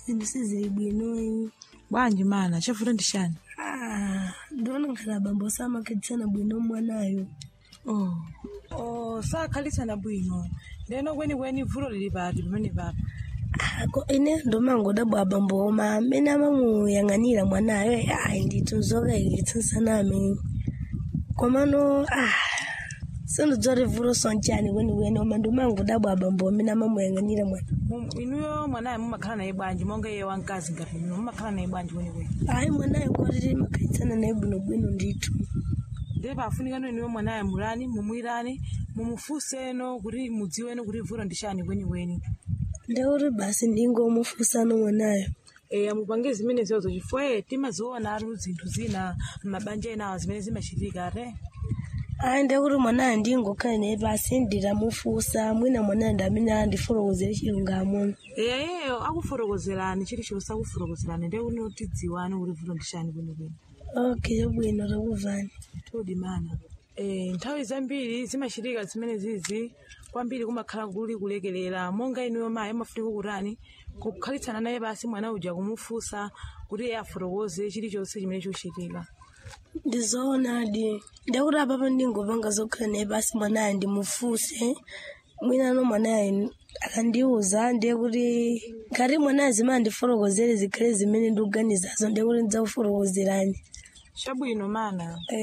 zinthu sizili bwinoyi bwanji mana chavuta ndi chani Ah, ndiona ngati abambo samakhalitsana bwino mwanayo oh oh sakhalitsana bwino ndeno kwenikweni vuto lili pati pamene papa Ah, ko ine ndomangodabwa abambo oma amene amamuyang'anira mwanayo ayi ndithu zokayikitsansaname komano ah sindidziwa kuti vuto sonchani kwenikweni oma ndomangodabwa abambo amene amamuyang'anira mwana Mu- inuyo mwanayo mumakhala naye bwanji monga iye wamkazi ngati inu mumakhala naye bwanji kwenikweni ayi mwanayo kwatiti makhalitsana naye bwinobwino ndithu ndiye pafunikano inuyo mwanayo mulani mumwirani mumufunseno kuti mudziweno kuti vuto ndi chani kwenikweni ndekuti basi ndingomufunsano mwanayo e amupange zimene ziwozo chifukwa timaziona atu zinthu zina mabanja enawo zimene zimachitika ate ayi ndekuti mwanayo ndingokhala naye pasi nditamufunsa mwina mwanayo ndamene andifotokozere chilungamo eyeyo akufotokozerani chilichonse akufotokozerani ndiye kuti tidziwane kuti vuto ndi chani kwenikweni okay bwino takuvani todi mana e, nthawi zambiri zimachitika zimene zizi kwambiri kumakhala kuli kulekelera monga inuyo mayi amafunika kutani kukhalitsana naye pasi mwana uja kumufunsa kuti iye afotokoze chilichonse chimene chochitika ndizoonadi ndekuti apapa ndingopanga zokhala naye pasi mwanayo ndimufunse mwinano mwanayo akandiuza ndiye kuti ngati mwanayo zimene andifotokozere zikhale zimene ndikuganizazo ndiye kuti ndidzakufotokozerani chabwino mana